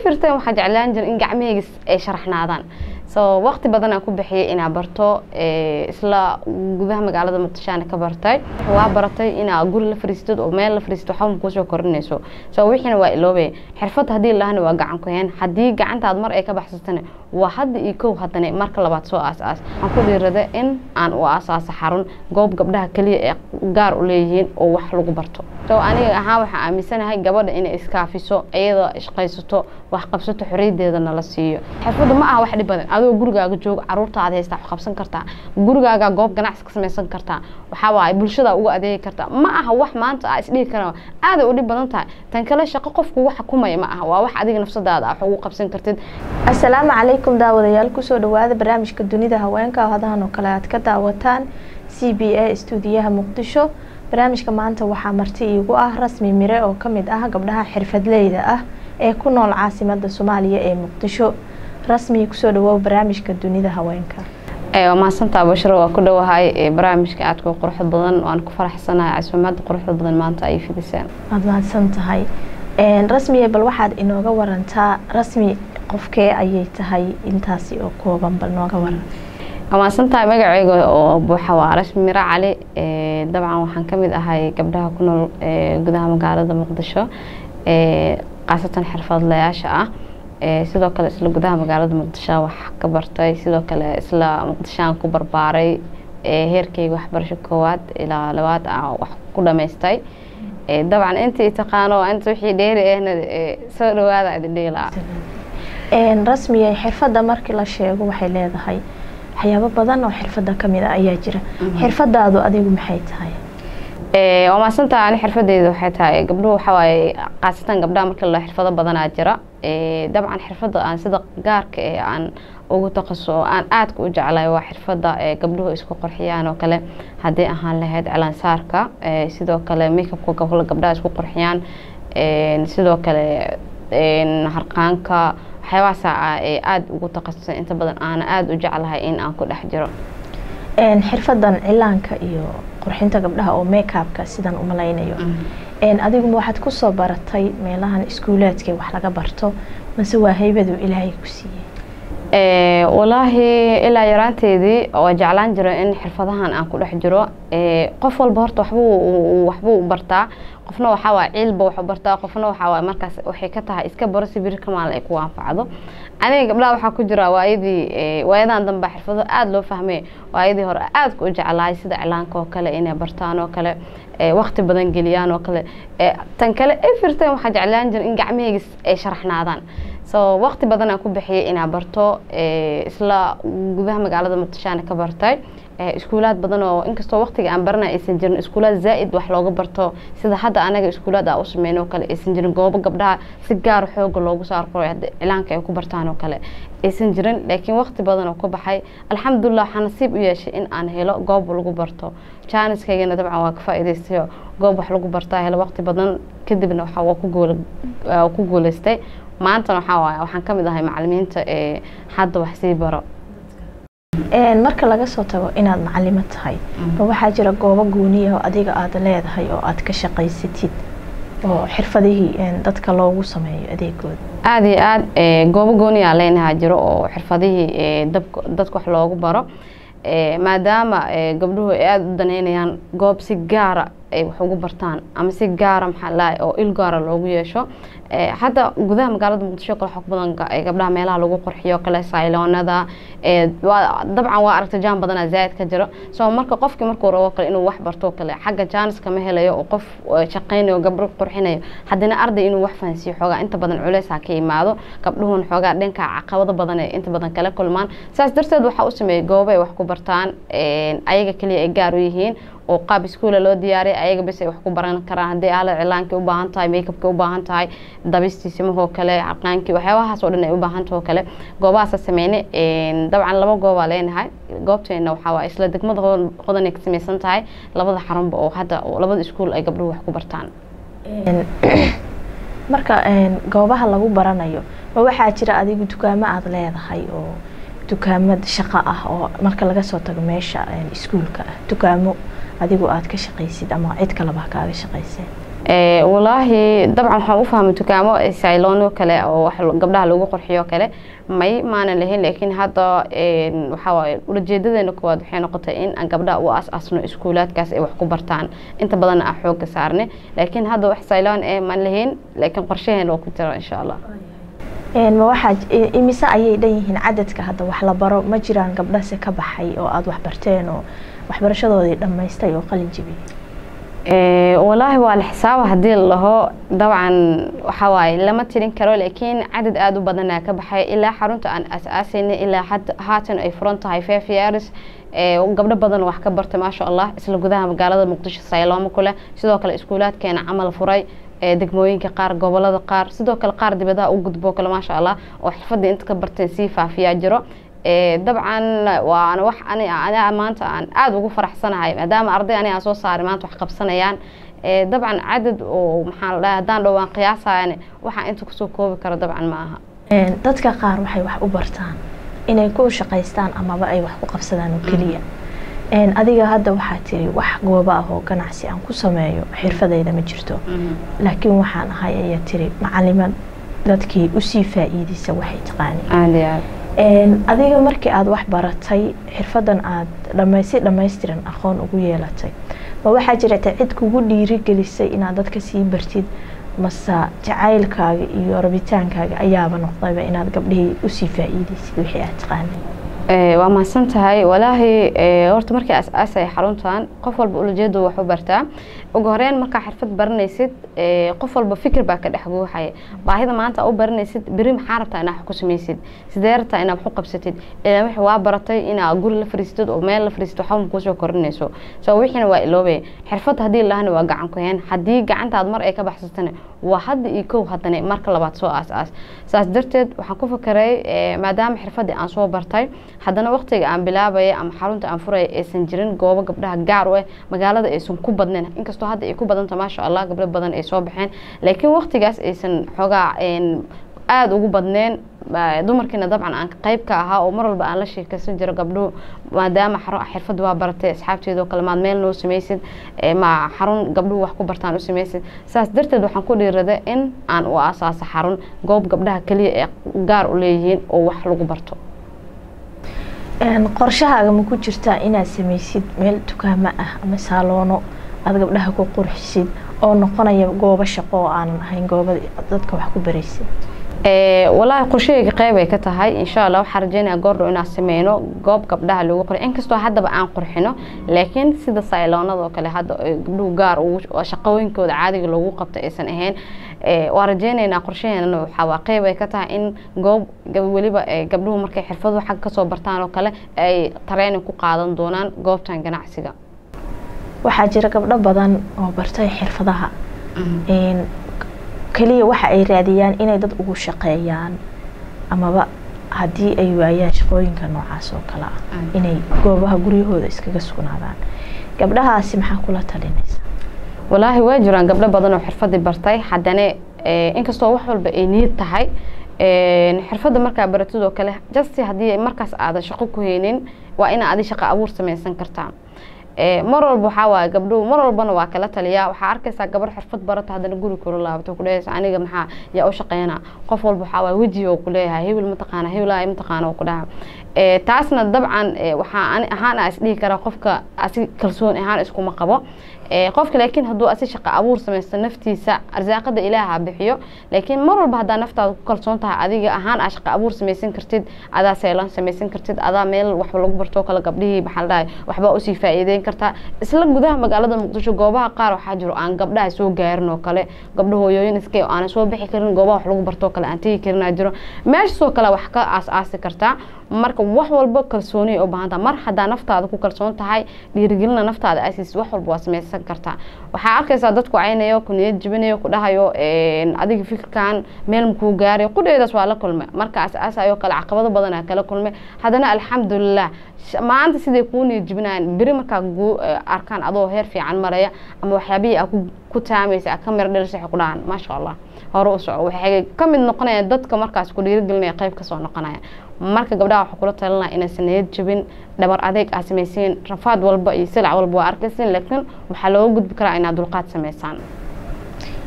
every time waxaa jeclaan jira in gacmahayga ay sharaxnaadaan so waqti badan aan ku bixiyay inaa barto isla gudaha magaalada muqdishoana ka bartay waa baratay inaa guri la fariistid oo meel la fariistid waxba makuusoo korinayso so wixiina waa iloobay xirfad haddii lahana waa gacan ku heen haddii gacantaad mar ay ka baxsatana waa hadda iyo kow haddana marka labaad soo aas-aas waxaan ku dhiirada in aan u aasaaso xarun goob gabdhaha keliya ee gaar u leeyihiin oo wax lagu barto so aniga ahaan waxaan aaminsanahay gabadha inay iskaafiso iyadoo ishqaysato wax qabsato xorriyadeedana la siiyo xirfadda ma aha wax dhib badan adoo gurigaaga jooga caruurtaada haystaa wax qabsan kartaa gurigaaga goob ganacsi ka samaysan kartaa waxaa waaye bulshada uga adeegi kartaa ma aha wax maanta aa isdhihi kara aaday u dhib badan tahay tan kale shaqo qofku wax xukumaya ma aha waa wax adiga nafsadaada wax ugu qabsan kartid asalaamu calaykum daawadayaal kusoo dhawaada barnaamijka dunida haweenka oo hadahan oo kale aad ka daawataan c b a stuudiyaha muqdisho barnaamijka maanta waxaa marti iigu ah rasmi mire oo kamid ah gabdhaha xirfadleyda ah ee ku nool caasimada soomaaliya ee muqdisho rasmi kusoo dhawow barnaamijka dunida haweenka waa mahadsantaa bashiro waa ku dhowahay barnaamijka aadka quruxda badan waan ku faraxsanahay casuumada quruxda badan maanta ay fidiseen waad mahadsan tahay rasmiye bal waxaad inooga warantaa rasmi qofkee ayay tahay intaasi oo kooban bal nooga waran waa mahadsantahay magaceyga oo buuxa waa rasmi miro cali dabcan waxaan kamid ahay gabdhaha ku nool gudaha magaalada muqdisho khaasatan xirfadlayaasha ah sidoo kale isla gudaha magaalada muqdisho wax ka bartay sidoo kale isla muqdishoaan ku barbaaray heerkeyga waxbarasho koowaad ilaa labaad ah wax ku dhamaystay dabcan intii taqaano inta wixii dheeri ahna soo dhawaada idin dhihi lahaa rasmiye xirfadda markii la sheego waxay leedahay waxyaabo badan oo xirfadda kamid a ayaa jira xirfadaadu adigu maxay tahay waa maadsantaha ani xirfadeyda waxay tahay gabdhuhu waxawaaye khaasatan gabdhaha markii la xirfado badanaa jira dabcan xirfadda aan sida gaarka ee aan ugu taqaso oo aan aadka u jeclahay waa xirfadda gabdhuhu isku qorxiyaan oo kale haddii ahaan lahayd cilaansaarka sidoo kale makeupka gobla gabdhaha isku qorxiyaan sidoo kale harqaanka waxyaabahaasa ee aada ugu taqasusay inta badan aana aada u jeclahay in aan ku dhex jiro xirfadan cilaanka iyo qurxinta gabdhaha oo makeupka sidaan umalaynayo adiguma waxaad kusoo baratay meelahan iskuulaadka wax laga barto mase waa haybadu ilaahay ku siiyey walaahi ilaa yaraanteedii waa jeclaan jira in xirfadahan aan ku dhex jiro qof walba horta waxbuu waxbuu bartaa qofna waxaa waay ciilba waxu bartaa qofna waxaa waay markaas waxay ka tahay iska baro si biri ka maalin ay ku anfacdo aniga gabdhaha waxaa ku jira waayadii waayadan dambe xirfado aada loo fahmay waayadii hore aadka u jeclahay sida cilaanka oo kale inay bartaan oo kale waqti badan geliyaan oo kale tan kale everytime waxaa jeclaan jira in gacmahayga ay sharaxnaadaan so waqti badan aan ku bixiyay inaa barto isla gudaha magaalada muqdishoana ka bartay iskuulaad badan oo inkastoo waqtiga aan baranay aysan jirin iskuulaad zaa-id wax looga barto sida hadda anaga iskuulaad aa u sameyn oo kale aysan jirin goobo gabdhaha si gaara xooga loogu saaro cilaanka ay ku bartaan oo kale aysan jirin laakiin waqti badan oo ka baxay alxamdulilah waxaa nasiib u yeeshay in aan helo goob lagu barto jaaniskaygana dabcan waa ka faa-idaystayo goob wax lagu bartaa helo waqti badan kadibna waxa waa ku guul ku guuleystay maantana waxaa waay waxaan ka mid ahay macalimiinta ee hadda wax sii baro marka laga soo tago inaad macalimo tahay ma waxaa jira goobo gooniya oo adiga aada leedahay oo aad ka shaqaysatid oo xirfadihii dadka loogu sameeyo adeegooda aada iyo aada goobo gooniyaa leenahaa jiro oo xirfadihii dadka wax loogu baro maadaama gabdhuhu ay aada u daneynayaan goob si gaara ay wax ugu bartaan ama si gaara maxaa lahay oo il gaara loogu yeesho hadda gudaha magaalada muqdisho kale xog badan gabdhaha meelaha lagu qurxiyo kale sayloonada dabcan waa aragta jaan badana zaaid ka jiro so marka qofkii markuu rabo kale inuu wax barto kale xagga jaaniska ma helayo oo qof shaqeynayo gabdho qurxinayo haddana arday inuu wax fahansiiyo xoogaa inta badan culeysa ka imaado gabdhuhun xoogaa dhanka caqabado badan ay inta badan kala kulmaan saas darteed waxaa u sameeyay goobo ay wax ku bartaan ayaga keliya ay gaar u yihiin oo qaab iskuula loo diyaariyay ayaga bes ay wax ku baran karaan haddii aalad cilaankii u baahan tahay makeupkii u baahan tahay dabistii simahoo kale caqaankii waxyaabahaas oo dhan ay u baahan taho kale goobahaasa sameyne dabcan laba goobaa leenahay goobteena waxaa waa isla degmada hodanay ka samaysan tahay labada xarunba oo hadda labada iskuul ay gabdhuhu wax ku bartaan marka goobaha lagu baranayo ma waxaa jira adigu dukaamo aada leedahay oo dukaamad shaqo ah oo marka laga soo tago meesha iskuulka ah dukaamo adigu aada ka shaqaysid ama cid kaleba kaaga shaqayseen walaahi dabcan waxaan u fahmay dukaamo saylono kale oo wax gabdhaha lagu qurxiyo kale may maanan lahayn laakiin hadda waxaa waaye ulajeedadeena koowaad waxay noqotay in aan gabdhaha u as-asno iskuulaadkaas ay wax ku bartaan inta badanna aan xoogga saarnay laakiin hadda wax sayloon ee maan lahayn laakiin qorshaheena waa ku jira insha allah ma waxaa imise ayay dhan yihiin cadadka hadda wax la baro ma jiraan gabdhase ka baxay oo aada wax barteen oo waxbarashadoodii dhammaystay oo qalin jibiyey walaahi waa la xisaaba haddii la dhaho dabcan waxaa waaye lama tirin karo laakiin cadad aada u badanaa ka baxay ilaa xarunta aan as-aasayna ilaa haatan ay furan tahay five years gabdho badan wax ka bartay maasha allah isla gudaha magaalada muqdisho saylooma kuleh sidoo kale iskuulaadkeena camal furay degmooyinka qaar gobolada qaar sidoo kale qaar dibadaha u gudboo kale maasha allah oo xirfadii inta ka barteen sii faafiyaa jiro dabcan waana wax aniga maanta aan aada ugu faraxsanahay maadaama arday aniga aan soo saaray maanta wax qabsanayaan dabcan cadad oo maxaa la dhahay haddaan dhowaan qiyaasayan waxaan inta kusoo koobi karo dabcan ma aha dadka qaar waxay wax u bartaan inay ku shaqaystaan amaba ay wax ku qabsadaan oo keliya adiga hadda waxaa tiri wax goobo ah oo ganacsi aan ku sameeyo xirfadayda ma jirto laakiin waxaan ahay ayaa tiri macalimad dadkii usii faa-iideysa waxay taqaaneen adiga markii aada wax baratay xirfadan aada dhamaysi dhammaystiran aqoon ugu yeelatay ma waxaa jirata cid kugu dhiirigelisay inaad dadka sii bartid mase jacaylkaaga iyo rabitaankaaga ayaaba noqdayba inaad gabdhihii usii faa-iideysid wixii aad taqaanay waa mahadsan tahay walaahi horta markii as-aasaya xaruntan qof walba ulajeedu wax u bartaa ugu horeyn markaa xirfad baranaysid qof walba fikir baa ka dhex guuxaya baahida maanta u baranaysid beri maxaa rabtaa inaa wax ku samaysid sidee rabtaa inaa wax u qabsatid ilaa wixii waa baratay inaa guri la fariistid oo meel la fariistid waxba kuusoo korinayso so wixiina waa iloobay xirfad haddii lahana waa gacan ku heen haddii gacantaad mar ay ka baxsatana waa hadda iyo kow haddana marka labaad soo aas-aas saas darteed waxaan ku fakeray maadaama xirfadii aan soo bartay haddana waqtiga aan bilaabaya ama xarunta aan furaya aysan jirin goobo gabdhaha gaar u ah magaalada aysan ku badnayn inkastoo hadda ay ku badanta maasha allah gabdho badan ay soo baxeen laakiin waqtigaas aysan xoogaa aada ugu badneen dumarkiina dabcan aan qeyb ka ahaa oo mar walba aan la sheekaysan jiro gabdhuhu maadaama xirfad waa baratay asxaabteedoo kale maad meel noo samaysid ma xarun gabdhuhu wax ku bartaan u samaysid saas darteed waxaan ku dhiirada in aan u aasaaso xarun goob gabdhaha keliya ee gaar u leeyihiin oo wax lagu barto qorshahaaga ma ku jirtaa inaad samaysid meel dukaamo ah ama saaloono aada gabdhaha ku qurxisid oo noqonaya goobo shaqo oo aanan ahayn goobada dadka wax ku baraysid walaahi qorshahayga qeyb ay ka tahay insha allah waxaan rajeynaya goordhow inaan sameyno goob gabdhaha lagu qurxiyo inkastoo haddaba aan qurxino laakiin sida sayloonada oo kale hadda gabdhuhu gaar shaqooyinkooda caadiga loogu qabto aysan ahayn waa rajeyneynaa qorshaheenana waxaa qeyb ay ka tahay in goob weliba gabdhuhu markay xirfaduhu xagga kasoo bartaan oo kale ay tareynin ku qaadan doonaan goobtan ganacsiga waxaa jira gabdho badan oo bartay xirfadaha keliya waxa ay raadiyaan inay dad ugu shaqeeyaan amaba haddii ay waayaan shaqooyinka noocaas oo kale ah inay goobaha guryahooda iskaga sugnaadaan gabdhahaasi maxaa kula talinaysa walaahi waa jiraan gabdho badan oo xirfadii bartay haddana inkastoo wax walba ay niyad tahay xirfadda markaa baratid oo kale just haddii markaas aadan shaqo ku haynin waa ina adi shaqo abuur samaysan kartaa mar walba waxaa waaye gabdhuhu mar walbana waa kala taliyaa waxaa arkaysaa gabar xirfad barata haddana guri kula laabato kudhehaysa aniga maxaa yaa u shaqeyna qof walba waxaa waaye weji oo kuleeyahay hebel mataqaana hebel ay mataqaana oo ku dhaha taasna dabcan waxaa ani ahaan a isdhihi karaa qofka asi kalsoon ahaan iskuma qabo qofka laakiin hadduu asi shaqo abuur samaysto naftiisa arsaaqada ilaaha bixiyo laakiin mar walba haddaa naftaada ku kalsoon tahay adiga ahaan aa shaqo abuur samaysan kartid adaa seelan samaysan kartid adaa meel waxba lagu bartoo kale gabdhihii maxaa la dhahay waxbaa usii faa'iideyn kartaa isla gudaha magaalada muqdisho goobaha qaar waxaa jiro aan gabdhaha soo gaarin oo kale gabdho hooyooyin iska aanan soo bixi karin goobaha wax lagu bartoo kale aan tegi karin aa jiro meeshaasoo kale wax ka aas-aasi kartaa marka wax walba kalsooniya u baahan taha mar haddaa naftaada ku kalsoon tahay dhiirigelina naftaada asiis wax walba waa samaysan kartaa waxaa arkaysaa dadku caynayo ku niyad jibinayo ku dhahayo adiga fikirkan meel makuu gaarayo qudheedaas waa la kulmay marka as-aasayoo kale caqabado badanaa kala kulmay haddana alxamdulilah maanta siday kuu niyad jibinayaan beri markaa arkaan adoo heer fiican maraya ama waxyaabihii aa ku taamaysa aa ka miro dhelisay waxay ku dhahaan maasha allah hore u soco waxay ka mid noqonayaan dadka markaas ku dhiirigelinaya qayb kasoo noqonaya marka gabdhaha waxaa kula talinaya inaysan niyad jabin dhabar adeeg aa samaysiin rafaad walba iyo silac walba waa arkaysin laakiin waxaa looga gudbi karaa inaad dulqaad samaysaan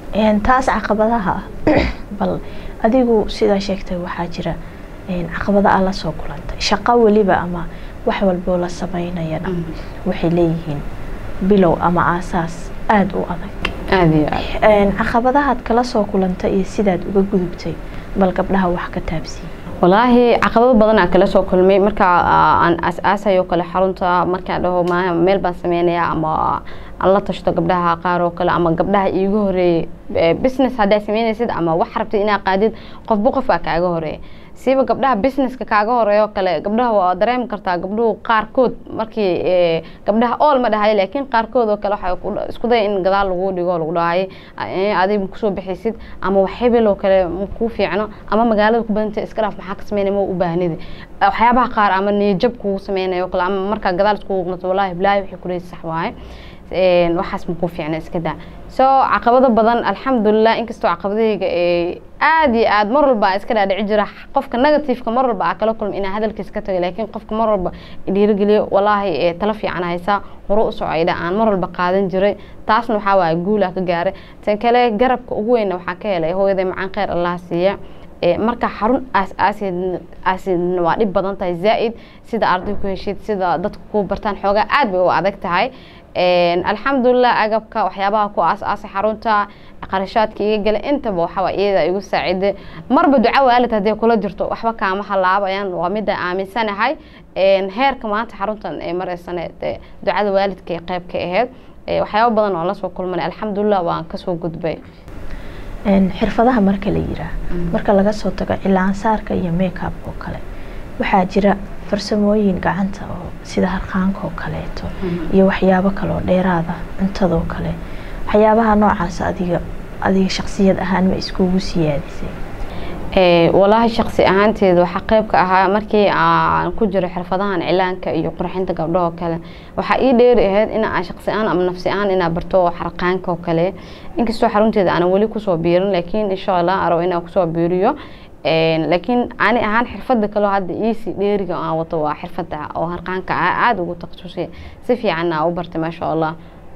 taas caqabadaha bal adigu sidaa sheegtay waxaa jira caqabada a la soo kulantay shaqo weliba ama wax walboo la sameynayana waxay leeyihiin bilow ama aasaas aada u adag aada iyo aad caqabadahaad kala soo kulantay iyo sidaad uga gudubtay bal gabdhaha wax ka taabsiiye walaahi caqabado badan aan kala soo kulmay marka aan aas-aasayo kale xarunta markaan dhaho ma meel baan sameynayaa ama aan la tashto gabdhaha qaar oo kale ama gabdhaha iiga horeeyey business haddaa sameynaysid ama wax rabtid inaa qaadid qofba qof baa kaaga horeeya siiba gabdhaha businesska kaaga horeeyo kale gabdhaha waa dareemi kartaa gabdhuhu qaarkood markii gabdhaha ool ma dhahayo laakiin qaarkood oo kale waxay isku daya in gadaal lagu dhigo lagu dhahayo adiga kusoo bixaysid ama wax hebel oo kale kuu fiicno ama magaalada ku badanta iska dhaaf maxaa ka sameynaya ma u baahnidi waxyaabaha qaar ama niyajab kugu sameynayo kale ama markaa gadaal iskugu qnato wallahi bilaahi waxay kuleysa sax waaye waxaas makuu fiicna iska daa so caqabado badan alxamdulilah inkastoo caqabadahayga aada iyo aad mar walba iska dhaadhici jira qofka negativeka mar walba aa kala kulma inaa hadalkiis ka tagay laakiin qofka mar walba dhiirigeliyo walaahi tala fiican haysaa hore u socayda aan mar walba qaadan jiray taasna waxaa waaya guulaa ka gaaray tan kale garabka ugu weyna waxaa ka helay hooyaday macaan kheyr allah siiya marka xarun aas-aasidna waa dhib badan tahay zaa-id sida arday ku heshid sida dadka ku bartaan xoogaa aad bay u adag tahay alxamdulilah agabka waxyaabaha ku aas-aasay xarunta qarashaadka iga gala intaba waxaa iyada igu saacida marba duco waalid haddii kula jirto waxba kaama halaabayaan waa mida aaminsanahay heerka maanta xaruntan ee mareysane ducada waalidka ee qeyb ka aheyd waxyaaba badan oo lasoo kulmanay alxamdulilah waan kasoo gudbay xirfadaha marka la yiraa marka laga soo tago cilaansaarka iyo makeup oo kale waxaa jira farsamooyin gacanta oo sida harqaanka oo kaleeto iyo waxyaabo kaleoo dheeraada cuntadoo kale waxyaabaha noocaas adiga adiga shaksiyad ahaan ma iskugu siyaadisay walaahi shaksi ahaanteeda waxaa qeyb ka ahaa markii aan ku jiro xirfadahan cilaanka iyo qurxinta gabdhahoo kale waxaa ii dheeri ahayd in aan shaksi ahaan ama nafsi ahaan inaa barto xarqaanka oo kale inkastoo xarunteeda aanan weli kusoo biirin laakiin insha allah arabo inaan kusoo biiriyo laakiin ani ahaan xirfada kaleo hadda iisii dheeriga aan wato waa xirfada oo harqaanka aada ugu takhasusay si fiicanna u bartay maasha allah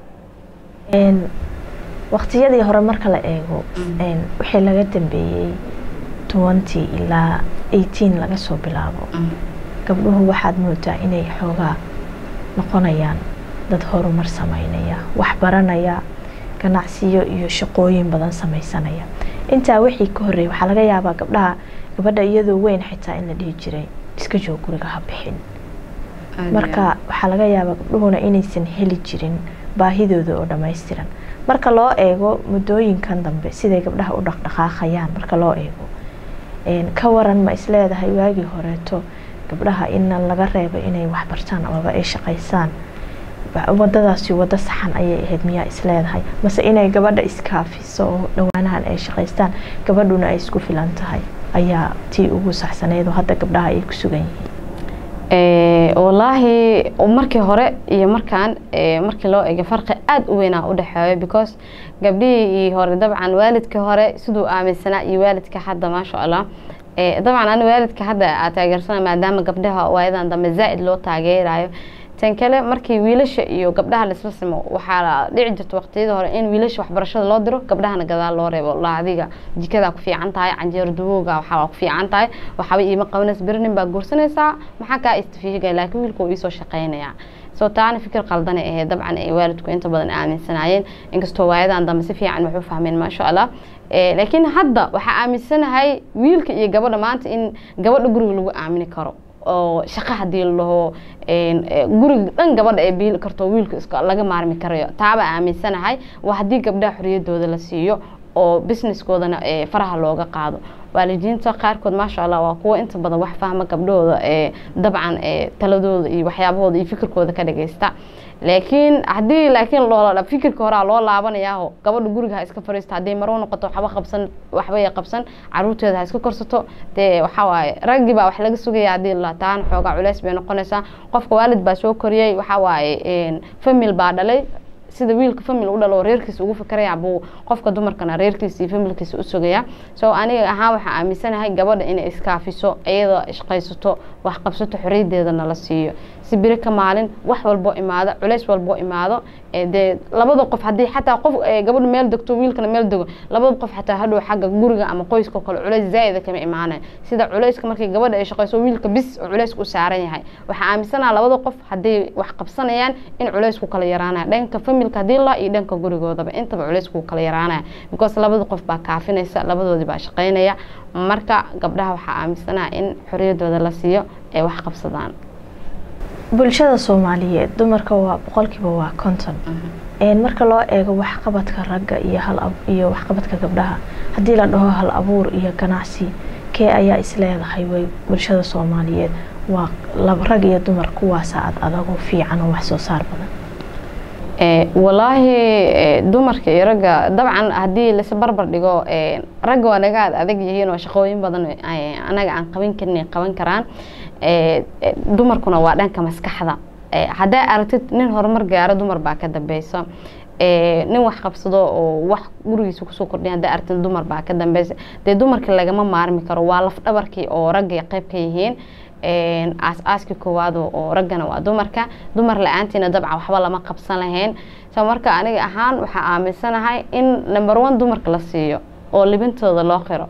waqtiyadii hore marka la eego wixii laga dambeeyey twenty ilaa eighteen laga soo bilaabo gabdhuhu waxaad moodaa inay xoogaa noqonayaan dad horumar sameynaya wax baranaya ganacsiyo iyo shaqooyin badan sameysanaya intaa wixii ka horreeyay waxaa laga yaabaa gabdhaha gabadha iyadoo weyn xitaa in la dhihi jiray iska joog guriga ha bixin marka waxaa laga yaabaa gabdhuhuna inaysan heli jirin baahidooda oo dhammaystiran marka loo eego muddooyinkan dambe siday gabdhaha u dhaqdhaqaaqayaan marka loo eego ka waran ma isleedahay waagii horeeto gabdhaha ina laga reebo inay waxbartaan amaba ay shaqaysaan wadadaasi wado saxan ayay ahayd miyaa isleedahay mase inay gabadha iskaafiso oo dhawaanahan ay shaqaystaan gabadhuna ay isku filan tahay ayaa tii ugu saxsaneyd oo hadda gabdhaha ay ku sugan yihiin walaahi markii hore iyo markaan markii loo ego farqi aada u weynaa u dhexeeyo because gabdhihii hore dabcan waalidka hore siduu aaminsanaa iyo waalidka hadda maasha allah dabcan ani waalidka hadda aa taageersana maadaama gabdhaha waayadan dambe zaa-id loo taageerayo tan kale markii wiilasha iyo gabdhaha laisla simo waxaa dhici jirta waqtiyada hore in wiilasha waxbarashada loo diro gabdhahana gadaal loo reebo la adiga jikadaa ku fiican tahay canjeero dawooga waxaa ku fiican tahay waxaaba iima qabaneys berinin baa guursanaysaa maxaa kaa istafiiga laakiin wiilka uu iisoo shaqeynaya soo taana fikir qaldanay ahayd dabcan ay waalidku inta badan aaminsanaayeen inkastoo waayadan dambe si fiican wax u fahmeen maasha allah laakiin hadda waxaa aaminsanahay wiilka iyo gabadha maanta in gabadha guriga lagu aamini karo oo shaqo hadii ladhaho guriga dhan gabadha ay biili karto wiilka iska laga maarmi karayo taaba aaminsanahay waa haddii gabdhaha xoriyadooda la siiyo oo businesskoodana faraha looga qaado waalidiinta qaarkood maasha allah waa kuwo inta badan wax fahma gabdhahooda dabcan taladooda iyo waxyaabahooda iyo fikirkooda ka dhageysta laakiin haddii laakiin loo fikirka horaa loo laabanayaaho gabadha guriga ha iska fariisto hadday marwo noqoto waxba qabsan waxbay qabsan caruurteeda ha iska korsato dee waxaa waaye raggii baa wax laga sugaya haddii la taana xoogaa culeys bay noqonaysaa qofka waalid baa soo koriyey waxaa waaye famil baa dhalay sida wiilka famil u dhalo reerkiisa ugu fikraya buu qofka dumarkana reerkiisa iyo familkiisa u sugaya so aniga ahaan waxaa aaminsanahay gabadha inay iskaafiso iyadoo shaqaysato wax qabsato xoriyaddeedana la siiyo si si biri ka maalin wax walboo imaado culays walboo imaado dee labada qof haddii xataa qof gabadhu meel degto wiilkana meel dego labada qof xataa hadhow xagga guriga ama qoyska kale culays zaa'ida kama imaanaya sida culayska markii gabadha ay shaqayso wiilka bis oo culayska u saaran yahay waxaa aaminsanaha labada qof hadday wax qabsanayaan in culaysku kala yaraanaya dhanka familka haddii la iyo dhanka gurigoodaba intaba culaysku kala yaraanaya because labada qof baa kaafinaysa labadoodii baa shaqaynaya marka gabdhaha waxaa aaminsanaha in xoriyadooda la siiyo ay wax qabsadaan bulshada soomaaliyeed dumarka waa boqolkiiba waa konton marka loo eego waxqabadka ragga iyo iyo waxqabadka gabdhaha haddii la dhaho hal abuur iyo ganacsi kee ayaa isleedahay way bulshada soomaaliyeed waa rag iyo dumar kuwaasa ad adago fiican oo wax soo saar badan walaahi dumarka iyo ragga dabcan haddii lais barbar dhigo ragga waa naga ad adag yihiin oo shaqooyin badan anaga aan qaban karin qaban karaan dumarkuna waa dhanka maskaxda haddaa aragtid nin horumar gaaro dumar baa ka dambeysa nin wax qabsado oo wax gurigiisa kusoo kordhiya haddaa aragtid dumar baa ka dambeysa dee dumarka lagama maarmi karo waa laf dhabarkii oo ragga qayb ka yihiin aas-aaskii koowaad oo raggana waa dumarka dumar la-aantiina dabcan waxba lama qabsan lahayn so marka aniga ahaan waxaa aaminsanahay in number one dumarka la siiyo oo libintooda loo qiro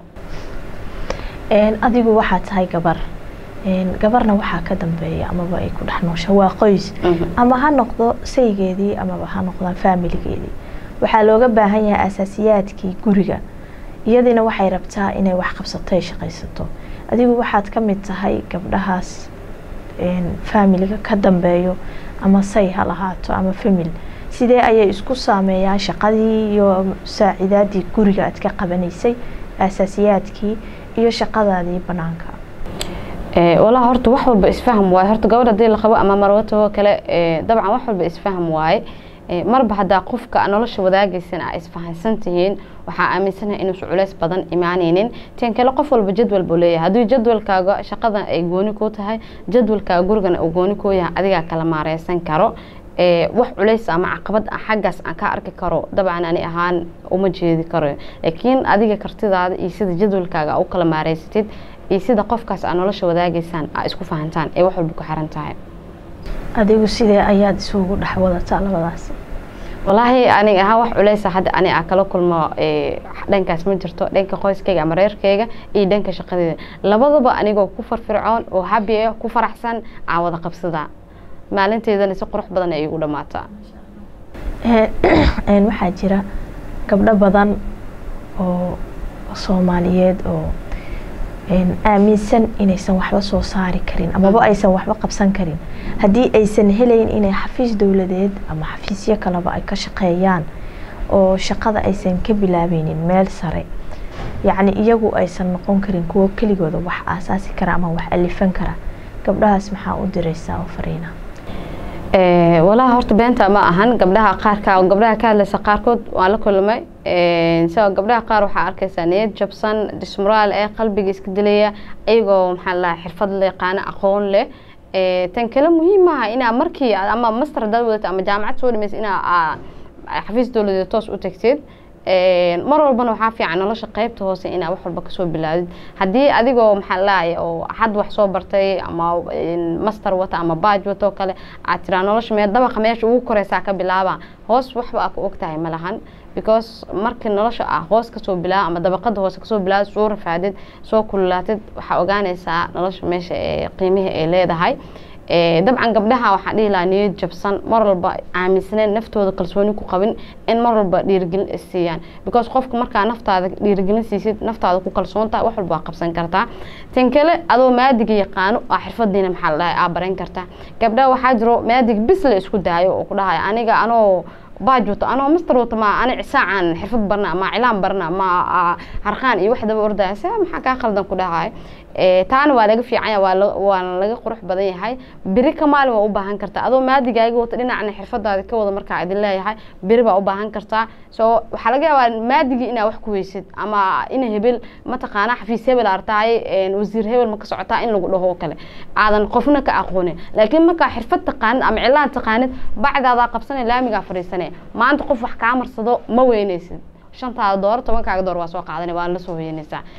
adigu waxaa tahay gabar gabarna waxaa ka dambeeya amaba ay ku dhex noosha waa qoys ama ha noqdo saygeedii amaba ha noqdaan faamiligeedii waxaa looga baahan yahay asaasiyaadkii guriga iyadiina waxay rabtaa inay wax qabsato ay shaqaysato adigu waxaad ka mid tahay gabdhahaas faamiliga ka dambeeyo ama say ha lahaato ama famil sidee ayay isku saameeyaan shaqadii iyo saacidaadii guriga aad ka qabanaysay asaasiyaadkii iyo shaqadaadii banaanka walaa horta wax walba isfaham waaye horta gabadh hadii la qabo ama marwatahoo kale dabcan wax walba isfaham waaye marba haddaa qofka nolosha wadaagaysan a isfahansan tihiin waxaa aaminsanaha inuusan culays badan imaaneynin ten kale qof walba jadwal buu leeyahay haddii jadwalkaaga shaqadan ay gooni ku tahay jadwalkaaga gurigana uu gooni ku yahay adigaa kala maareysan karo wax culays ama caqabad xaggaas aan ka arki karo dabcan ani ahaan uma jeedi karo laakiin adiga kartidaada iyo sida jadwalkaaga u kala maareysatid iyo sida qofkaas aa nolosha wadaagaysaan aa isku fahantaan ee wax walba ku xiran tahay adigu sidee ayaad isugu dhex wadataa labadaas walaahi aniga ahaan wax culeysa hadda ani aa kala kulmo dhankaas ma jirto dhanka qoyskayga ama reerkayga iyo dhanka shaqadeeda labadaba anigoo ku farfircoon oo habi ah ku faraxsan aan wada qabsadaa maalinteedana si qurux badan ay igu dhamaataa waxaa jira gabdho badan oo soomaaliyeed oo aaminsan inaysan waxba soo saari karin amaba aysan waxba qabsan karin haddii aysan helayn inay xafiis dowladeed ama xafiisyo kaleba ay ka shaqeeyaan oo shaqada aysan ka bilaabeynin meel sare yacni iyagu aysan noqon karin kuwo keligooda wax aasaasi kara ama wax alifan kara gabdhahaas maxaa u diraysaa oo fariina walaha horta beenta ma ahan gabdhaha qaarka gabdhaha ka hadlaysa qaarkood waan la kulmay so gabdhaha qaar waxaa arkaysaa niyad jabsan dismoraal ee qalbiga iska dilaya iyagoo maxaa lahaa xirfad la yaqaano aqoon leh tan kale muhiim maaha inaa markii ama master hadaad wadata ama jaamacad soo dhamaysa inaa xafiis dowladeed toos u tagtid mar walbana waxaa fiican nolosha qeybta hoose inaa wax walba kasoo bilaadid haddii adigoo maxaa lahay oo had wax soo bartay ama master wata ama baaj wata oo kale aad tiraa nolosha mee dabaqa meesha ugu koreysaa ka bilaaba hoos waxba aa ku ogtahay ma lahan because markii nolosha ah hoos kasoo bilaaba ama dabaqada hoose kasoo bilaada soo rafaadid soo kululaatid waxaa ogaanaysaa nolosha meesha ee qiimihii ay leedahay dabcan gabdhaha waxaa dhihi lahaa niyad jabsan mar walba aaminsaneen naftooda kalsooni ku qabin in mar walba dhiirigelin is siiyaan because qofka markaa naftaada dhiirigelin siisid naftaada ku kalsoontaha wax walba waa qabsan kartaa tan kale adoo maadiga yaqaano aa xirfadiina maxaa la dhahay aa baran kartaa gabdhaha waxaa jiro maadig bis la isku daayo oo ku dhahaya aniga anoo baaj wato anoo master wato ma ani cisaacan xirfad barna ma cilaan barna ma harqaan iyo waxdaba ordaya se maxaa kaa qaldan ku dhahay taana waa laga fiicanya waana laga qurux badan yahay beri ka maalin waa u baahan kartaa adoo maadigaaga wata dhinacna xirfadaada ka wada markaa idin leeyahay beri baa u baahan kartaa so waxaa laga yaabaa maadigii inaa wax ku weysid ama ina hebel mataqaana xafiis hebel artahay wasiir hebel ma ka socotaa in lagu dhaho oo kale aadan qofna ka aqoonin laakiin markaa xirfad taqaanid ama cilaan taqaanid bacdaadaa qabsanay laamigaa fadhiisanay maanta qof wax kaa marsado ma weynaysid shantaada door tobankaaga door waa soo qaadanay waa la soo hoyanaysaa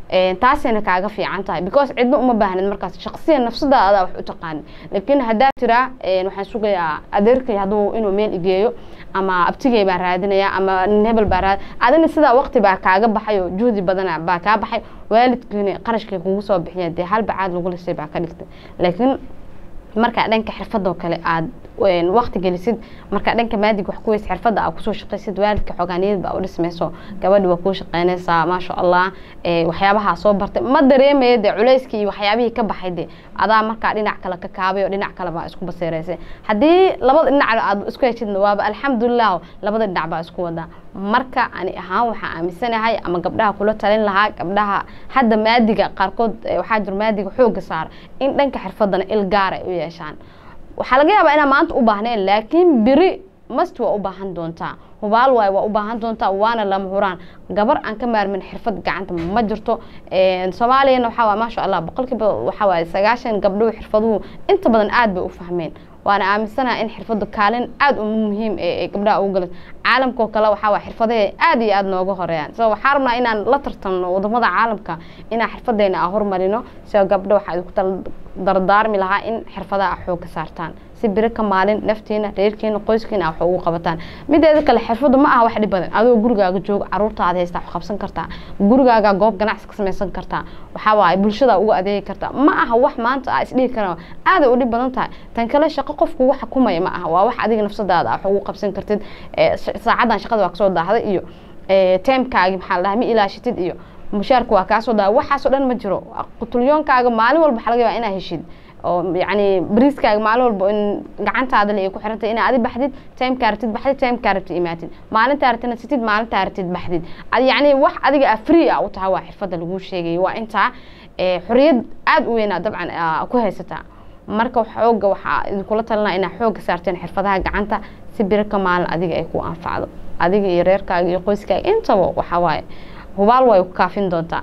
taasayna kaaga fiican tahay because cidna uma baahnid markaas shaqsiyan nafsadaada adaa wax u taqaanin laakiin haddaa tiraa waxaan sugayaa adeerkay hadduu inuu meel igeeyo ama abtigay baan raadinaya ama nin hebel baa raad adina sidaa waqti baa kaaga baxay oo juhdi badana baa kaa baxay waalidkiina qarashkay kugu soo bixiya dee hal bacaad lagu lisay baa ka dhigtay laakiin markaa dhanka xirfadoo kale aad waqti gelisid markaa dhanka maadig wax kuweys xirfadda aad kusoo shaqaysid waalidka xoogaaniyad baa u dhismayso gabadhi waa kuu shaqaynaysaa maasha allah waxyaabahaa soo bartay ma dareemaya dee culayskii iyo waxyaabihii ka baxay de adaa markaa dhinac kale ka kaabay oo dhinac kale baa isku baseeraysay haddii labada dhinac aad isku heshidna waaba alxamdulilah labada dhinac baa isku wadaa marka ani ahaan waxaa aaminsanahay ama gabdhaha kula talin lahaa gabdhaha hadda maadiga qaarkood waxaa jiro maadiga xooga saar in dhanka xirfadana il gaar ay u yeeshaan waxaa laga yaabaa inaa maanta u baahneen laakiin beri mast waa u baahan doontaa hubaal waay waa u baahan doontaa waana lama huraan gabar aan ka maarmin xirfad gacanta ma jirto soomaaliyana waxaa waay maasha allah boqolkiiba waxaa waaye sagaashan gabdhuhu xirfaduhu inta badan aad bay u fahmeen waana aaminsanaha in xirfadu kaalin aada u muhiim ee gabdhaha ugu galas caalamkao kale waxaa waa xirfadahe aada iyo aada nooga horeeyaan so waxaa rabnaa inaan la tartamno wadamada caalamka inaan xirfadeena a hormarino sio gabdho waxaa idinku tala dardaarmi lahaa in xirfadaha a xoog ka saartaan si biri ka maalin naftiina reerkiina qoyskiina wax ugu qabataan mideeda kale xirfadu ma aha wax dhib badan adoo gurigaaga jooga caruurtaada haysta wax qabsan kartaa gurigaaga goob ganacsi ka samaysan kartaa waxaa waaye bulshada uga adeegi kartaa ma aha wax maanta a isdhihi kara aaday u dhib badan tahay tan kale shaqo qofku wax xukumaya ma aha waa wax adiga nafsadaada wax ugu qabsan kartid saacadan shaqada waa kasoo daahday iyo timekaagi maxaa la dhaha ma ilaashitid iyo mushaarka waa kaasoo daahday waxaasoo dhan ma jiro qutulyoonkaaga maalin walba waxaa laga yaabaa inaa heshid oo yani bariiskaaga maalin walba in gacantaada le ay ku xirantay inaa adi baxdid timekaa rabtid baxdid timekaa rabtid imaatid maalintaa rabtid nasitid maalintaa rabtid baxdid yani wax adiga a free a u tahay waa xirfadda laguu sheegay waa intaa xoriyad aada u weynaa dabcan ku haysataa marka xooga waxaa idinkula talinaa inaa xooga saarteen xirfadaha gacanta si biri ka maalin adiga ay ku anfacdo adiga iyo reerkaaga iyo qoyskaaga intaba waxaa waaye hubaal way ku kaafin doontaa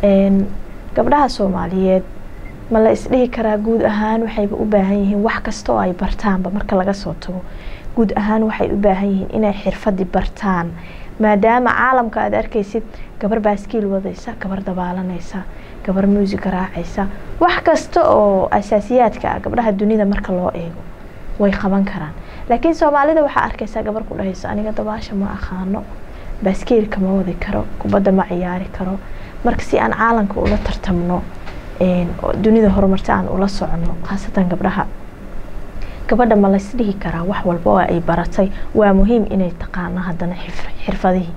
gabdhaha soomaaliyeed ma la isdhihi karaa guud ahaan waxayba u baahan yihiin wax kasta oo ay bartaanba marka laga soo tago guud ahaan waxay u baahan yihiin inay xirfadi bartaan maadaama caalamka aada arkaysid gabar baaskiil wadaysa gabar dabaalanaysa gabar muusiga raacaysa wax kasta oo asaasiyaadka ah gabdhaha dunida marka loo eego way qaban karaan laakiin soomaalida waxaa arkaysaa gabar ku dhahayso aniga dabaasha ma aqaano baaskiilka ma wadi karo kubadda ma ciyaari karo marka si aan caalamka ula tartamno dunida horumarta aan ula socono khaasatan gabdhaha gabadha ma laysdhihi karaa wax walba oo ay baratay waa muhiim inay taqaano haddana xirfadihii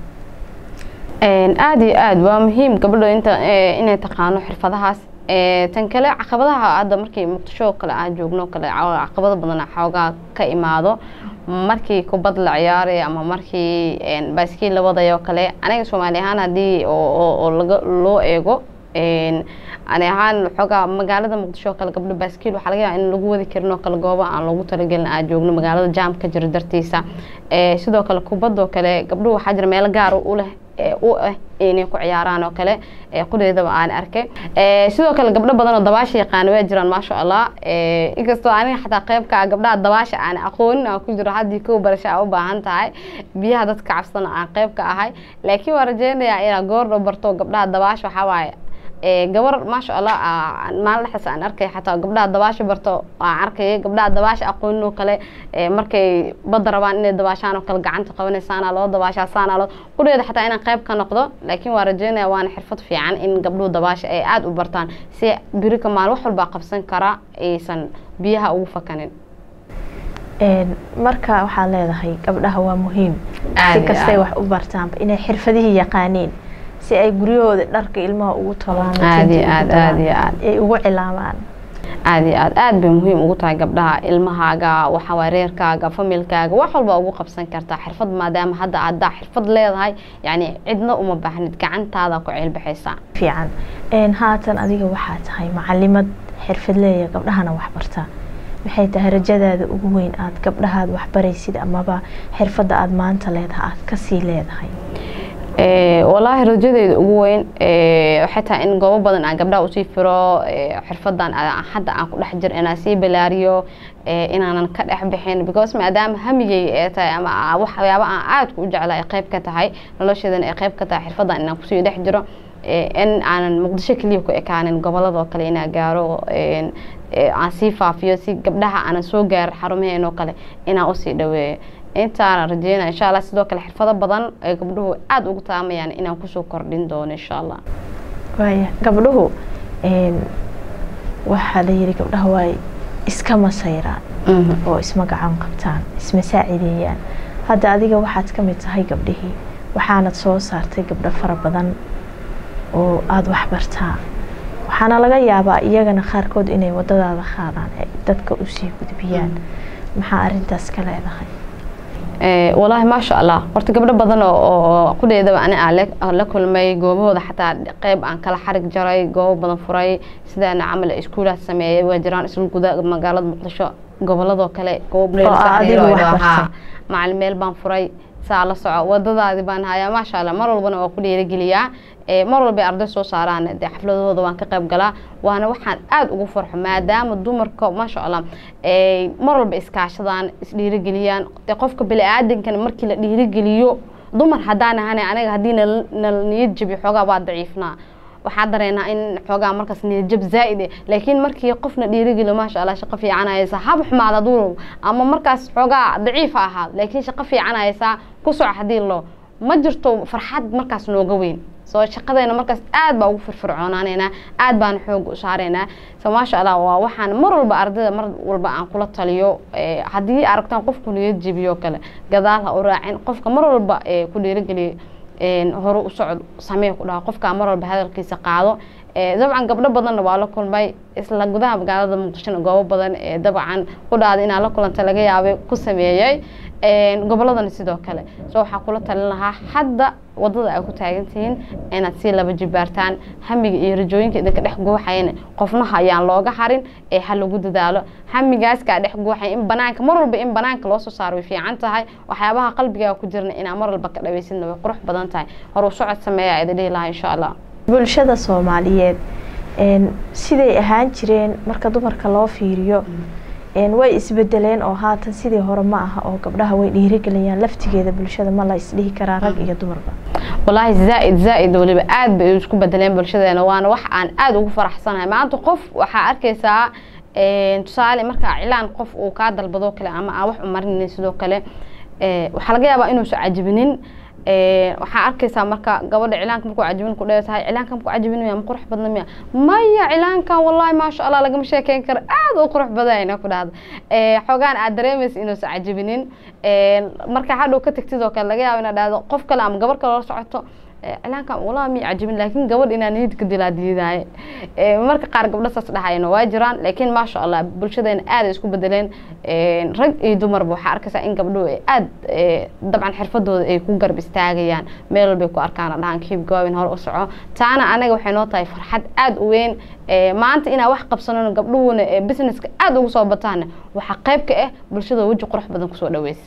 aada iyo aada waa muhiim gabadho inta inay taqaano xirfadahaas tan kale caqabadaha hadda markii muqdisho kale aan joogno kale caqabado badan xoogaa ka imaado markii kubad la ciyaarayo ama markii baaskiil la wadayo kale aniga soomaali ahaan haddii oo loo eego ani ahaan xoogaa magaalada muqdisho kale gabdho baaskiil waxaa laga yaaba in lagu wadi karin oo kale gooba aan loogu talagelin aan joogno magaalada jaam ka jiro dartiisa sidoo kale kubadoo kale gabdhuhu waxaa jira meelo gaar u leh u ah inay ku ciyaaraan oo kale qudeedaba aan arkay sidoo kale gabdho badan oo dabaasha yaqaana waa jiraan maasha allah inkastoo aniga xataa qeybka gabdhaha dabaasha aan aqoonin aan ku jiro haddii kow barasho aa u baahan tahay biyaha dadka cabsana aan qeyb ka ahay laakiin waa rajeynayaa inaa goordho barto gabdhaha dabaasha waxaa waaye gabar maasha allah maalin dhexdaas aan arkay xataa gabdhaha dabaasha barto aan arkaya gabdhaha dabaasha aqoonin oo kale markay badda rabaan inay dabaashaan oo kale gacanta qabanaysaana loo dabaashaa saana loo qudheeda xataa inaan qayb ka noqdo laakiin waa rajeynaya waana xirfad fiican in gabdhuhu dabaasha ay aada u bartaan si biri ka maalin wax walbaa qabsan karaa aysan biyaha ugu fakanin marka waxaad leedahay gabdhaha waa muhiim si kastay wax u bartaanba inay xirfadihii yaqaaniin si ay guryahooda dharka ilmaha ugu tolaan ay ugu cilaamaan aada iyo aad aada bay muhiim ugu tahay gabdhaha ilmahaaga waxawaa reerkaaga familkaaga wax walba ugu qabsan kartaa xirfad maadaama hadda adaa xirfad leedahay yani cidna uma baahnid gacantaada ku ceelbaxaysaa fiican haatan adiga waxaa tahay macalimad xirfad leeya gabdhahana wax bartaa maxay tahay rajadaada ugu weyn aada gabdhahaad waxbaraysid amaba xirfadda aada maanta leedahay aada kasii leedahay walaahi rajadeyda ugu weyn waxay tahay in goobo badan aan gabdhaha usii firo xirfadan hadda aan ku dhex jir inaan sii balaariyo inaanan ka dhex bixin because maadaama hamigay ee tahay ama waxyaaba aan aadka u jecla ay qayb ka tahay nolosheedana ay qayb ka tahay xirfadan inaan kusii dhex jiro in aanan muqdisho keliya ku ekaanin goboladoo kale inaa gaaro aan sii faafiyo si gabdhaha aanan soo gaarin xarumaheen oo kale inaan usii dhaweeyo intaana rajeynaya insha allah sidoo kale xirfado badan ay gabdhuhu aada ugu taamayaan inaan kusoo kordhin doono insha allah waaya gabdhuhu waxaa la yidhi gabdhaha waay iska masayraan oo isma gacan qabtaan isma saacideeyaan hadda adiga waxaad ka mid tahay gabdhihii waxaanad soo saartay gabdho fara badan oo aada waxbartaa waxaana laga yaabaa iyagana qaarkood inay wadadaada qaadaan ay dadka usii gudbiyaan maxaa arintaas ka leedahay walaahi maasha allah horta gabdho badan oo qudheedaba ani aan la kulmay goobahooda xataa qeyb aan kala xarig jaray goobo badan furay sidaana camal iskuulaha sameeyay waa jiraan isla guda magaalada muqdisho goboladoo kale macalin meel baan furay saa la soco wadadaadi baan hayaa maasha allah mar walbana waa ku dhiirigeliyaa mar walba arday soo saaraan dee xafladahooda waan ka qayb galaa waana waxaan aada ugu farxo maadaama dumarka maasha allah mar walba iskaashadaan isdhiirigeliyaan dee qofka bini-aadankan markii la dhiirigeliyo dumar haddaan ahana anaga haddii nal niyad jabi xoogaa waa daciifnaa waxaa dareynaa in xoogaa markaas niyadjab zaa'id eh laakiin markii qofna dhiirigeliyo maasha allah shaqo fiican haysaa haba xumaada duurow ama markaas xoogaa daciif ha ahaad laakiin shaqo fiican haysaa ku soco haddii loo ma jirto farxad markaas nooga weyn soo shaqadeena markaas aad baa ugu firfircoonaanaynaa aad baana xoog u saaraynaa so maasha allah waa waxaan mar walba ardayda mar walba aan kula taliyo haddii aragtaan qofku niyad jebiyo kale gadaal ha u raacin qofka mar walba ku dhiirigeliya hore u socod samee ku dhaha qofkaa mar walba hadalkiisa qaado dabcan gabdho badanna waa la kulmay isla gudaha magaalada muqdishona goobo badan dabcan ku dhaada inaa la kulanta laga yaabay ku sameeyey goboladana sidoo kale so waxaa kula talin lahaa hadda wadada ay ku taagan tihiin inaad sii laba jibaartaan hamiga iyo rajooyinka idinka dhex guuxayana qofnaha ayaan looga harin ee ha lagu dadaalo hamigaaskaa dhex guuxaya in banaanka mar walba in banaanka loo soo saaro way fiican tahay waxyaabaha qalbigaa ku jirna inaa mar walba ka dhaweysidna way qurux badan tahay hor u socod sameeya idin dhihi lahaa insha allah bulshada soomaaliyeed siday ahaan jireen marka dumarka loo fiiriyo way isbedeleen oo haatan sidii hore ma aha oo gabdhaha way dhiirigeliyaan laftigeeda bulshada ma la isdhihi karaa rag iyo dumarba walaahi zaaid zaaid waliba aad bay isku bedeleen bulshadeena waana wax aan aada ugu faraxsanahay maanta qof waxaa arkaysaa tusaale markaa cilaan qof uu kaa dalbadoo kale ama aan wax u marinin sidoo kale waxaa laga yaabaa inuusan cajibinin waxaa arkaysaa marka gabadha cilaanka markuu cajibin ku dheer tahay cilaanka markuu cajibin miya ma qurux badna miya maya cilaankan wallahi maasha allah lagama sheekeyn karo aad u qurux badayna ku dhahda xoogaan aad dareemaysa inuusan cajibinin marka hadhow ka tagtid oo kale laga yaabo inaad dhahdo qof kale ama gabar kale la socoto cilaankan walaa miya cajibin laakiin gabadh inaa niyadka dilaa diidaaye marka qaar gabdho saas dhahayana waa jiraan laakiin maasha allah bulshadeena aad ay isku bedeleen rag iyo dumarba waxaa arkaysaa in gabdhuhu ay aad dabcan xirfadooda ay ku garb istaagayaan meel walbay ku arkaan dhahan kiib goobin hore u soco taana anaga waxay noo tahay farxad aad u weyn maanta inaa wax qabsanano gabdhuhuna businesska aad ugu soo bataana waxaa qayb ka ah bulshada weji qurux badan kusoo dhaweysa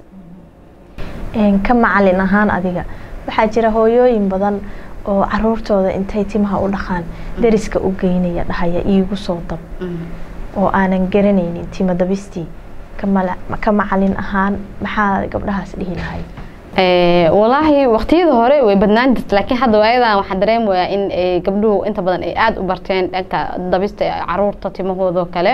ka macalin ahaan adiga waxaa jira hooyooyin badan oo caruurtooda intay timaha u dhaqaan dariska u geynaya dhahaya iigu soo dab oo aanan garanaynin timo dabistii ka macalin ahaan maxaa gabdhahaas dhihi lahayd walaahi waqtiyada hore way badnaan jirta laakiin hadda waayadan waxaa dareemayaa in gabdhuhu inta badan ay aada u barteen dhanka dabista caruurta timahoodoo kale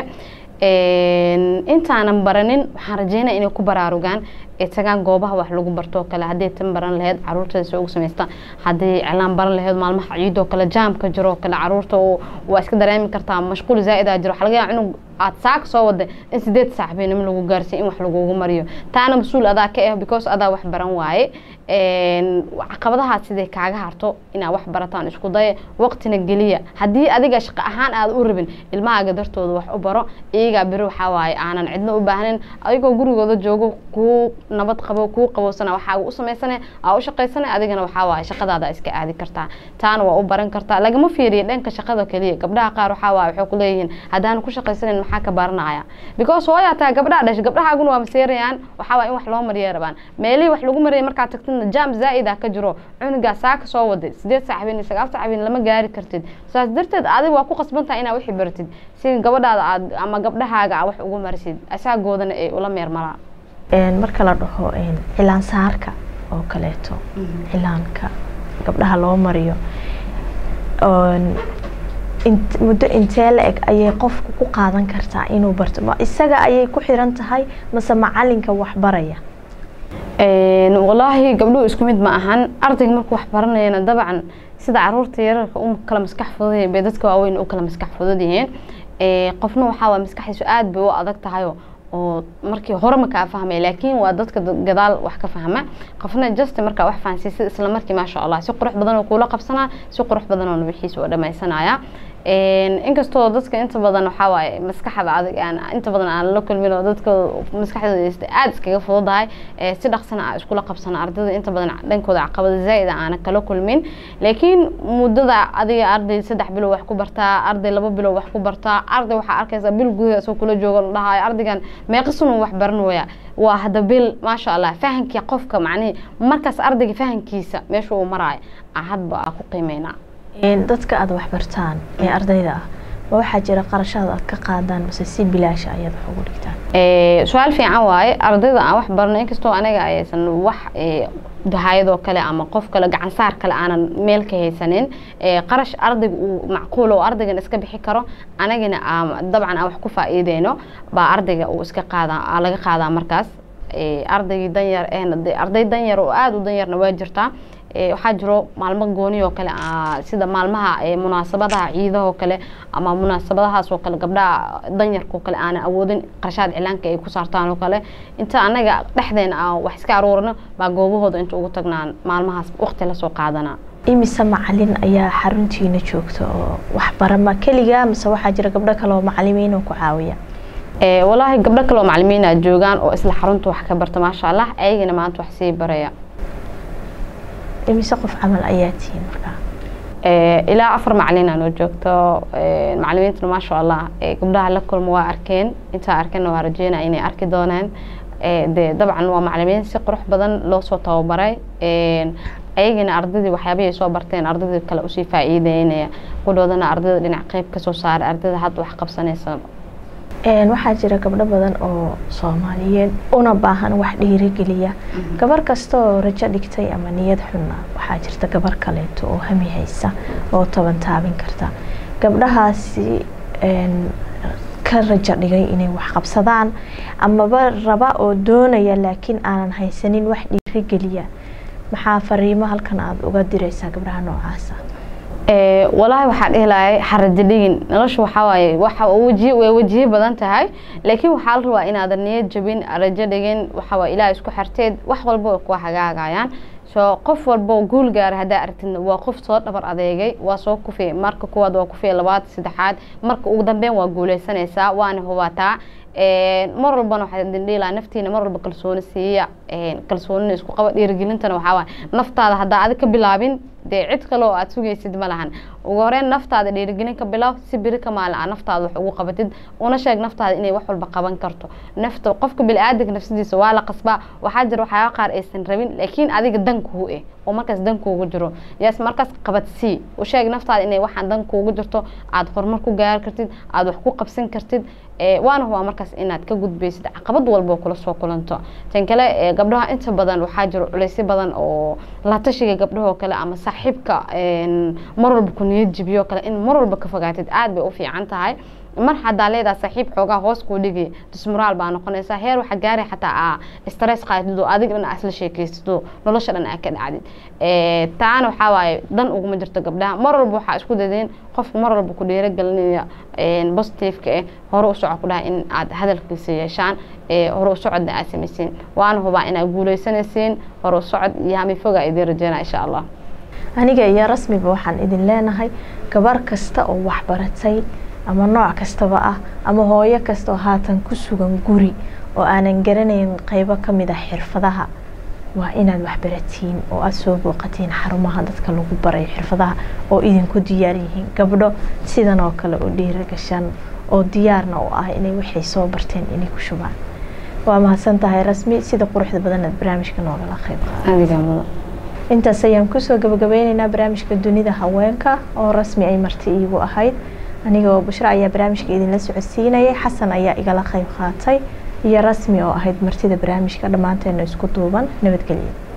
intaanan baranin waxaan rajeynaya inay ku baraarugaan ay tagaan goobaha wax lagu bartoo kale hadday tan baran laheyd caruurteeda si ugu samaystaan hadday cilaan baran laheyd maalmaha ciidoo kale jaamka jiroo kale caruurta waa iska dareemi kartaa mashquul zaa-idaa jiro waxaa laga yaaba inuu aad saaka soo waday in sideed saac beenimo lagu gaarsiy in wax lagugu mariyo taana mas-uul adaa ka ah because adaa wax baran waaye caqabadahaas siday kaaga harto inaad wax barataan isku daya waqtina geliya haddii adiga shaqo ahaan aad u rabin ilmahaaga dartooda wax u baro iyagaa beri waxaa waaye aanan cidno u baahnin adigoo gurigooda joogo kuu nabad qabo kuu qabowsana waxaaga u samaysana aa u shaqaysana adigana waxaa waaye shaqadaada iska aadi kartaa taana waa u baran kartaa lagama fiiriya dhanka shaqada keliya gabdhaha qaar waxaa waaye waxay ku leeyihiin haddaan ku shaqaysanan maxaa ka baranaya because hooyaa taa gabdhaha dhashay gabdhahaaguna waa maseerayaan waxaa waaye in wax loo mariya rabaan meelihii wax lagu mariyay markaad tagtidna jaam zaa'id ah ka jiro cunugaa saaka soo waday sideed saac habeen iyo sagaal saac habeen lama gaari kartid saas darteed adiga waa ku qasban tahay inaad wixii baratid si gabadhaada aad ama gabdhahaaga aad wax ugu marisid asaagoodana ay ula meermalaan marka la dhaho cilaan saarka oo kaleeto cilaanka gabdhaha loo mariyo muddo intee la eg ayay qofku ku qaadan kartaa inuu barto ma isaga ayay ku xiran tahay mase macalinka waxbaraya walaahi gabdhuhu isku mid ma ahan ardayga markuu wax baranayana dabcan sida caruurta yararka u kala maskax fudud bay dadka waaweyn u kala maskax fudud yihiin qofna waxaa waa maskaxdiisu aada bay u adag tahayo oo markii hore ma kaa fahmay laakiin waa dadka gadaal wax ka fahma qofna just markaa wax fahansiisid isla markii maasha allah si qurux badan oo kuula qabsanaa si qurux badan oo wixiisa oo dhamaysanaya inkastoo dadka inta badan waxaa waaye maskaxda adag aan inta badan aan la kulmin oo dadka maskaxdooda aada iskaga fududahay si dhaqsana a iskula qabsana ardayda inta badan dhankooda caqabada zaa'id aana kala kulmin laakiin muddada adiga arday saddex bilow wax ku bartaa arday laba bilow wax ku bartaa arday waxaa arkaysaa bil gudaha isoo kula jooga la dhahayo ardaygan meeqasunuu wax baran waya waa hadda bil maasha allah fahankii qofka macnihii markaas ardayga fahankiisa meesha uu maraayo hadba aa ku qiimeynaa dadka aada waxbartaan ee ardayda ah ma waxaa jira qarashaad aad ka qaadaan mase si bilaasha ayaad wax ugu dhigtaan su-aal fiican waaye ardayda aan wax barno inkastoo aniga aysan wax dahayadoo kale ama qof kale gacansaar kale aanan meel ka haysanin qarash ardayga uu macquul oo ardaygan iska bixi karo anagana dabcan aan wax ku faa-iideyno baa ardayga uu iska qaada laga qaadaa markaas ardaygii danyar arday danyar oo aada u danyarna waa jirtaa waxaa jiro maalmo gooni oo kale sida maalmaha munaasabadaha ciidahoo kale ama munaasabadahaas oo kale gabdhaha danyarkao kale aanan awoodin qarashaad cilaanka ay ku saartaan oo kale inta anaga dhexdeena aan wax iska aruurino baa goobahooda inta ugu tagnaan maalmahaas waqti lasoo qaadanaa imise macalin ayaa xaruntiina joogta oo waxbarama keliga mase waxaa jira gabdho kale oo macalimiin oo ku caawiya walaahi gabdho kale oo macalimiina joogaan oo isla xarunta wax ka barta maasha allah ayagana maanta wax sii baraya imise qof camal ayaa tihiin markaa ilaa afar macalina noo joogto macalimiintuna maasha allah gabdhaha la kulma waa arkeen intaa arkeenna waa rajeynaya inay arki doonaan de dabcan waa macalimiin si qurux badan loo soo tababaray ayagana ardaydii waxyaabihii ay soo barteen ardaydii kale usii faa-iideynaya qudhoodana ardayda dhinac qeyb kasoo saaray ardayda hadda wax qabsanaysa waxaa jira gabdho badan oo soomaaliyeed una baahan wax dhiirigeliya gabar kasta oo rajo dhigtay ama niyad xunna waxaa jirta gabar kaleeto oo hami haysa oo toban taabin karta gabdhahaasi ka rajo dhigay inay wax qabsadaan amaba raba oo doonaya laakiin aanan haysanin wax dhiirigeliya maxaa fariimo halkan aada uga diraysaa gabdhaha noocaasa walaahi waxaa dhihi lahay xarajo dhigin nolosha waxaa waaye waxa waji way wajiye badan tahay laakiin waxaa la rabaa inaadan niyad jabin rajo dhigin waxa waa ilaah isku xirteed wax walba way kuwa hagaagayaan soo qof walba guul gaara haddaa aragtidna waa qof soo dhabar adeegay waa soo kufiya marka kuwaad waa kufiya labaad saddexaad marka ugu dambeyn waa guuleysanaysaa waana hubaataa mar walbana waxaa idin dhiilaa naftiina mar walba kalsooni siiya kalsoonina isku qaba dhiirigelintana waxaa waaye naftaada haddaa adig ka bilaabin dee cid kale oo aad sugaysid ma lahan ugu horeyn naftaada dhiirigelin ka bilaab si beri ka maalin aa naftaada wax ugu qabatid una sheeg naftaada inay wax walba qaban karto nafta qofka bili-aadanka nafsadiisa waa la qasbaa waxaa jira waxyaaba qaar aysan rabin laakiin adiga dankuhu eh oo markaas dankuugu jiro yaas markaas qabadsii u sheeg naftaada inay waxaan dankuugu jirto aada horumar ku gaari kartid aada wax ku qabsan kartid waana hubaa markaas inaad ka gudbaysid caqabad walba kula soo kulanto tan kale gabdhaha inta badan waxaa jiro culeysyo badan oo la tashiga gabdhahoo kale ama saaxiibka mar walba ku niyad jibiyo kale in mar walba ka fogaatid aada bay u fiican tahay mar hadaa leedaha saaxiib xoogaa hoos kuu dhigi dismoraal baa noqonaysaa heer waxa gaari xataa aa stress qaatid oo adig dhan asla sheekaysid oo nolosha dhan aa ka dhacdid taana waxaa waaye dan uguma jirto gabdhaha mar walba waxaa isku dadeen qofku mar walba ku dhiiragelinaya positiveka eh hore u soco ku dhaha in aad hadalkiisa yeeshaan hore u socodna aad samaysiin waana hubaa inaad guuleysanaysiin hore u socod iyo hamifoga idin rajeynaa insha allah aniga iyo rasmiba waxaan idin leenahay gabar kasta oo waxbaratay ama nooc kastaba ah ama hooyo kasta oo haatan ku sugan guri oo aanan garanayn qeybo ka mid ah xirfadaha waa inaad waxbaratiin oo aada soo booqatiin xarumaha dadka lagu barayo xirfadaha oo idinku diyaar yihiin gabdho sidan oo kale oo dhiira gashan oo diyaarna u ah inay waxay soo barteen inay ku shubaan waa mahadsan tahay rasmi sida quruxda badan aad barnaamijka noogala qeyb qaada intaas ayaan kusoo gabagabeyneynaa barnaamijka dunida haweenka oo rasmi ay marti iigu ahayd aniga oo bushro ayaa barnaamijka idinla socodsiinayay xasan ayaa igala qeyb qaatay iyo rasmi oo ahayd martida barnaamijka dhammaanteena isku duuban nabadgelyo